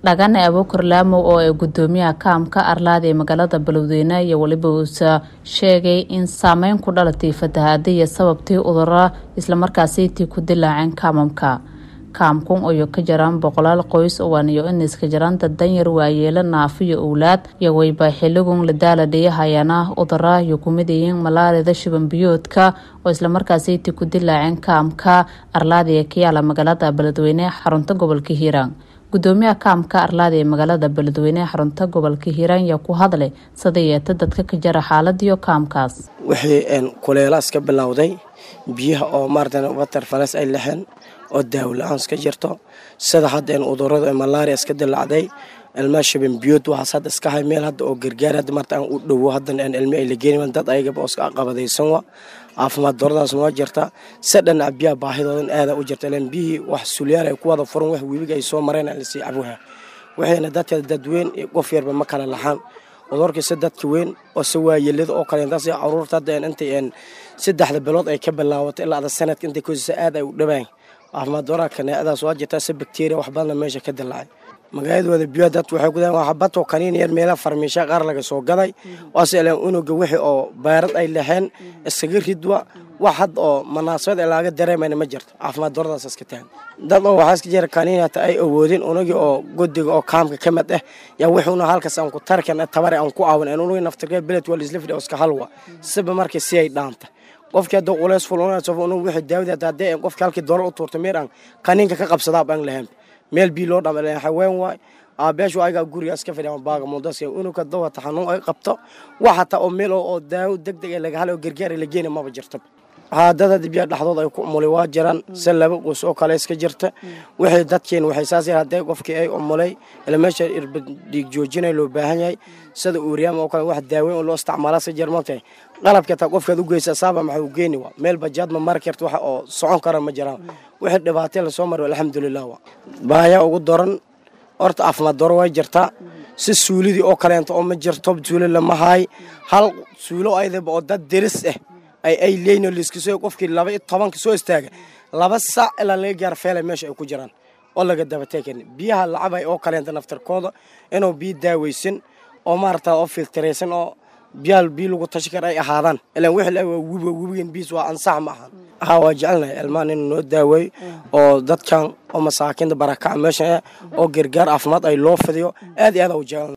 dhagane abuukar laamow oo ay gudoomiyaha kaamka arlaada ee magaalada balowdeyne iyo weliba uusa sheegay in saameyn ku dhalatay fatahaadiya sababtii udura islamarkaasi tii ku dilaaceen kaamamka kaamkun oyo ka jaraan boqolaal qoys owaaniyo iniska jaraan dad danyar waayeelo naafiyo owlaad iyo wayba xiligun ladaala dhiyahayana udara iyo kumidayiin malaalida shibanbiyoodka oo islamarkaasi tii ku dilaaceen kaamka arlaada ee kayaala magaalada beledweyne xarunta gobolka hiiraan gudoomiyaha kaamka arlaada ee magaalada beledweyne xarunta gobolka hiiraan yaa ku hadlay sida yeeta dadka ka jara xaaladiyo kaamkaas wixii kuleelaas ka bilowday biyaha oo maarata water falas ay lexeen oo daawola-aan iska jirto sida hadda udurada malaria iska dilacday ilmaa shaban biyood waxaas hadda iska hay meel hadda oo gargaar hadda marta aan u dhowo haddan ilmi ay la geeni dad ayagaba oo iska qabadaysan wa caafimaad daradaas noo jirta se dhanaca biyaha baahidoodan aada u jirta ilan biyihii wax sulyaal ay ku wada furan wax webiga ay soo mareen lasii cabuha waxayna dadka dadweyn qof yarba ma kala laxaan udurkiisa dadka weyn oo se waayelada oo kale intaas caruurta hadda intay saddexda bilood ay ka bilaawato ilaa ada sanadka intay kosisa aad ay u dhawaan caafimaad daraa kaneecadaas waa jirtaa se bakteriya wax badanna meesha ka dilaacay magaaladooda biyo dad waxay ku dayan xabadoo kaniin yar meelaha farmiisha qaar laga soo gaday waase ilaan unuga wixii oo baarad ay lahayn iskaga ridwa wax had oo munaasabad ee laaga dareemayna ma jirto caafimaad daradaas iska tahan dad oo waxaa iska jira kaniin hata ay awoodin unugii oo godiga oo kaamka ka mid ah yaa wixuuna halkaas aan ku tarkan tabare aan ku caawin aan unugii naftirka beled waa laisla fidhi oo iska halwa siba markay si ay dhaanta qofkii hadda culeys fulunayso unug wixii daawada hata haddii qofkii halkii doolar u tuurta meer aan kaniinka ka qabsadaa baan lahayn meel bii loo dhama haween waay aabeeshu ayagaa gurigaas ka fadhiya baaga mudaska unuga dawata xanuun ay qabto wax hataa oo meel oo daawo deg deg laga halo oo gargaar la geena maba jirto haadada biyaa dhexdood ay ku umulay waa jiraan se laba qoys oo kale iska jirta wixii dadkeen waxay saas yar haddee qofkii ay umulay ila meesha dhiig joojinay loo baahan yahay sida uuriyaama oo kale wax daaweyn oo loo isticmaala iska jir martay qalabka taa qofkaad u geysa saaba maxaa u geeni waa meel bajaad ma mari karta waxa oo socon kara ma jiraan wixii dhibaatay lasoo maro alxamdulilah waa baaya ugu daran horta caafimaad daro way jirtaa si suulidii oo kaleento oo ma jirto suuli lama haay hal suulo aydaba oo dad deris ah ay ay leeyin liskasoo qofkii laba iyo tobanka soo istaaga laba saac ilaa laga gaar feelay meesha ay ku jiraan oo laga dabateekan biyaha lacabay oo kaleenta naftarkooda inuu biyo daaweysan oo maarata oo filtaraysan oo biyaal biyo lagu tashi kara ay ahaadaan ilaan wixii waa webi webigan biis waa ansax ma ahan haa waa jecelnahay ilmahan inuu noo daaweeyo oo dadkan oo masaakiinta barakaca meesha oo gargaar caafimaad ay loo fidiyo aad iyo aad u jecelnahay